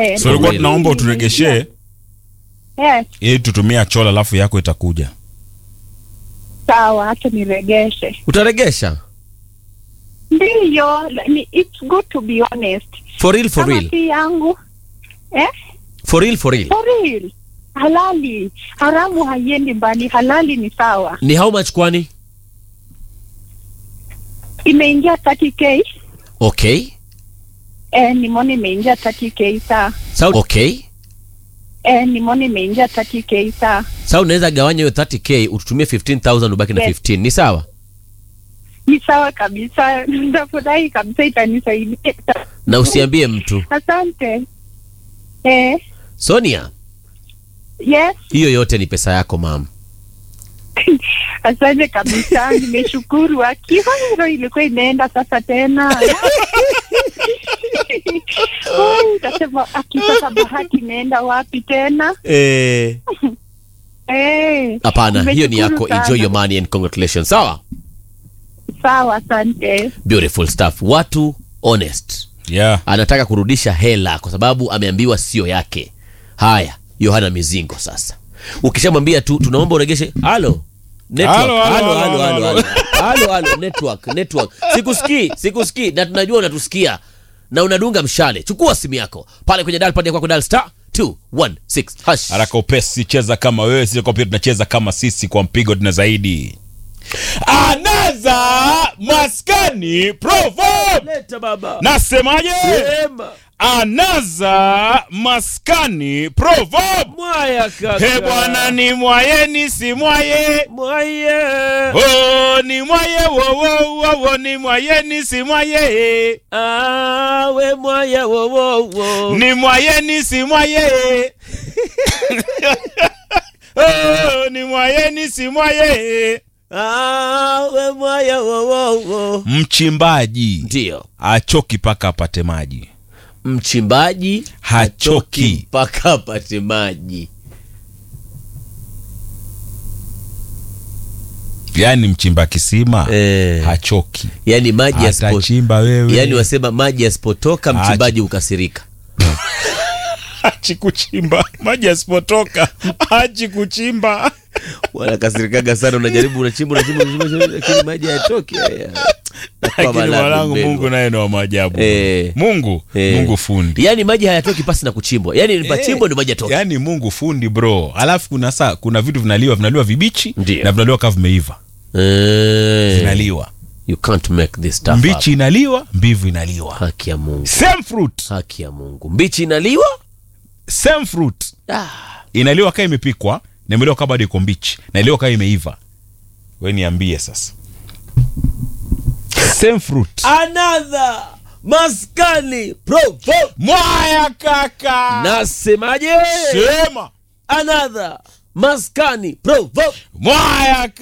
Eh, So ulikuwa Really? tunaomba uturegeshee yes, ili tutumia chola alafu yako itakuja. sawa, hata niregeshe. utaregesha Ndiyo, ni- it's good to be honest. for real for Kama real si yangu eh? for real for real For real. Halali, haramu haiendi mbali, halali ni sawa. ni how much kwani Imeingia 30k okay eh, nimeona imeingia 30k saa sa okay eh, nimeona imeingia 30k saa sa unaweza gawanya hiyo 30k ututumie 15000 ubaki na Yes. 15 ni sawa ni sawa kabisa, nitafurahi kabisa, itanisaidia. na usiambie mtu Asante eh, sonia yes, hiyo yote ni pesa yako mam asante kabisa, nimeshukuru. Akiwa ilikuwa inaenda sasa tena Oi, Utasema akisasa bahati inaenda wapi tena? Eh. Eh, hapana hiyo ni nimeshukuru yako sana. enjoy your money and congratulations sawa Sawa, asante. beautiful stuff watu honest Yeah. anataka kurudisha hela kwa sababu ameambiwa sio yake haya yohana mizingo sasa ukishamwambia tu tunaomba uregeshe halo Network. Halo, halo, Halo, halo, halo, halo, halo, halo, network, network. sikusikii sikusikii na tunajua unatusikia na unadunga mshale chukua simu yako pale kwenye dalpad ya kwako dal star 216 hash Haraka upesi, cheza kama wewe, sisi kwa pia tunacheza kama sisi, kwa mpigo tuna zaidi. Anaza maskani proverb. leta baba Nasemaje? Sema. Anaza maskani proverb. mwaya kaka He bwana ni mwaye ni si mwaye. mwaya Oh, ni mwaye wo wo wo wo ni mwaye ni si mwaye. awe mwaya wowowo Ni mwaye ni si mwaye. oh, ni mwaye ni si mwaye. awe mwaya wowowo Mchimbaji ndio achoki paka apate maji. mchimbaji Hachoki. mpaka apate maji Yaani mchimba kisima Eh. hachoki. yani maji yasipo Atachimba wewe. yani wasema maji yasipotoka Acha. mchimbaji ukasirika hachi kuchimba. Maji yasipotoka hachi kuchimba. wanakasirikaga sana unajaribu unachimba unachimba unachimba, lakini maji hayatoki haya. Nakuwa Lakini malabu mwanangu, mbegu. Mungu naye ni wa maajabu. Eh. Mungu, Eh. Mungu fundi. yani maji hayatoki pasi na kuchimbwa yani pachimbwa ndio maji yatoki Yaani Mungu fundi bro. Alafu kuna saa kuna vitu vinaliwa vinaliwa vibichi Ndio. na vinaliwa kama vimeiva. Eh, Vinaliwa. you can't make this stuff Mbichi up. inaliwa, mbivu inaliwa. haki ya mungu Same fruit, haki ya mungu mbichi inaliwa same fruit. ah. Inaliwa kama imepikwa na imeliwa kama bado iko mbichi na iliwa kama imeiva. We niambie sasa. Same fruit. another maskani proverb Mwaya kaka. nasemaje Sema. another maskani proverb Mwaya